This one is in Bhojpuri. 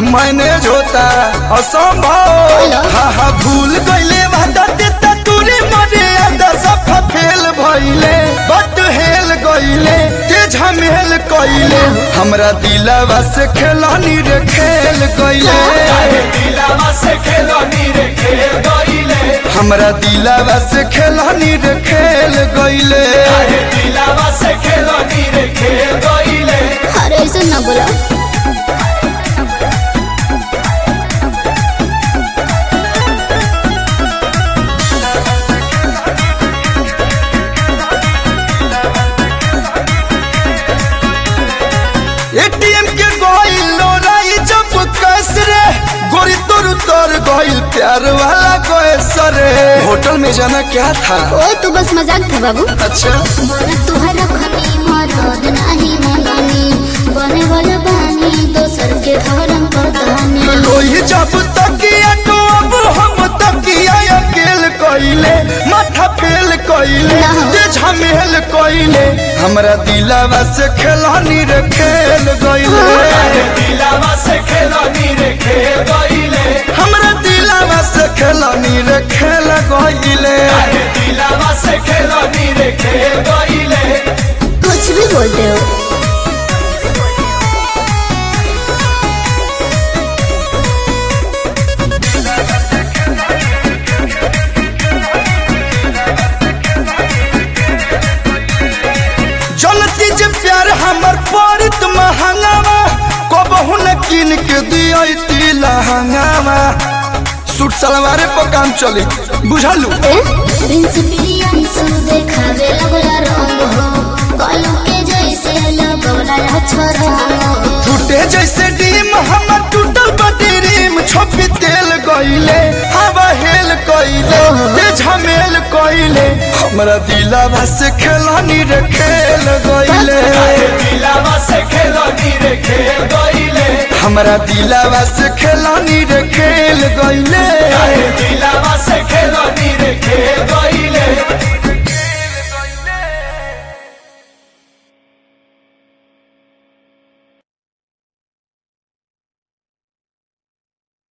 मैनेज होता असंभव हेलो। हा हा भूल गईले वादा देता तूने मरे आदा सफा फेल भइले बट हेल गईले ते झमेल कइले हमरा दिलवा से खेलनी रे खेल गईले हमरा दिलवा से खेलनी रे खेल गईले अरे ऐसे ना बोला एटीएम के गइल लोराई जब कैस रे गोरी तोर तोर गइल प्यार वाला कैस रे होटल में जाना क्या था ओ तू बस मजाक था बाबू अच्छा बोला तुहरा खनी मरद नाही मननी बने वाला बानी दोसर के धर्म पतानी लोही जब तकिया तो अब हम तकिया अकेल कइले माथा फेल कइले ना। ते झमेल कइले हमरा दिलवा से खेलनी रे खेल गइले हमरा दिलवा से खेलनी रे खेल गइले कुछ भी बोलते हो जनती जे प्यार हमर परित महंगावा कबहू न किन के दियती लहंगावा सूट सलवारे पर काम चली बुझलू ए प्रिंस प्रियंस देखावे लगला रंग हो कलम के जैसे लगला छोरा टूटे जैसे डीम हमर टूटल बटी रीम छोपी तेल गइले हवा हेल कइले ते झमेल कइले हमरा दिलवा से खेलनी रे खेल गइले हमरा दिलवा से खेलनी रे खेल गइले दिलावा से खेलो नी रे खेल गईले